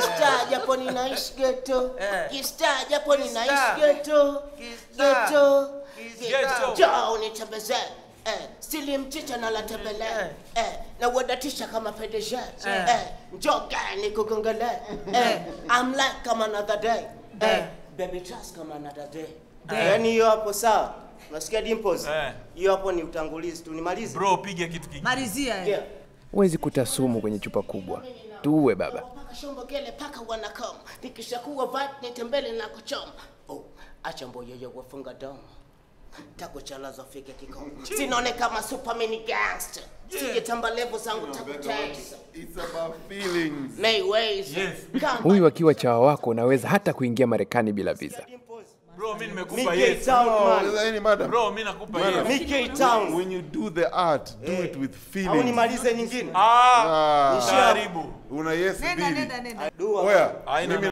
Star japo ninaishi ghetto. Eh. Star japo ninaishi Star. ghetto. Star. Ghetto. Ghetto. Njoo nitembeze. Eh, stili mchicha na la tembele. Eh, na wadatisha kama PDG. Eh, njoo gani kugongele. Eh, I'm like kama another day. Eh, baby trust kama another day. Yaani hiyo hapo sawa. Unasikia Dimples? Eh. Hiyo hapo ni utangulizi tu. Nimalize. Bro, piga kitu kingine. Malizia. eh. Yeah. Huwezi kuta sumu kwenye chupa kubwa. Tuue baba. Paka shombo gele paka wanakoma. Nikishakuwa vat nitembele na kuchoma. Oh, acha mboyoyo wafunga domo. Tako chalazo fike kikomo. Sinone kama superman gangster. Sije tamba level zangu takutesa. It's about feelings. Mayways. Yes. Huyu akiwa chawa wako unaweza hata kuingia Marekani bila visa. Bro, mimi nimekupa Mike yes. Town Oh, man. any madam. Bro, mimi nakupa Bwana. yes. Mike Town. When you do the art, do it with Au feelings. nimalize nyingine? Ah, Ah, karibu. una yes Nenda mbili. nenda nenda. Dua. Oya, Haina mimi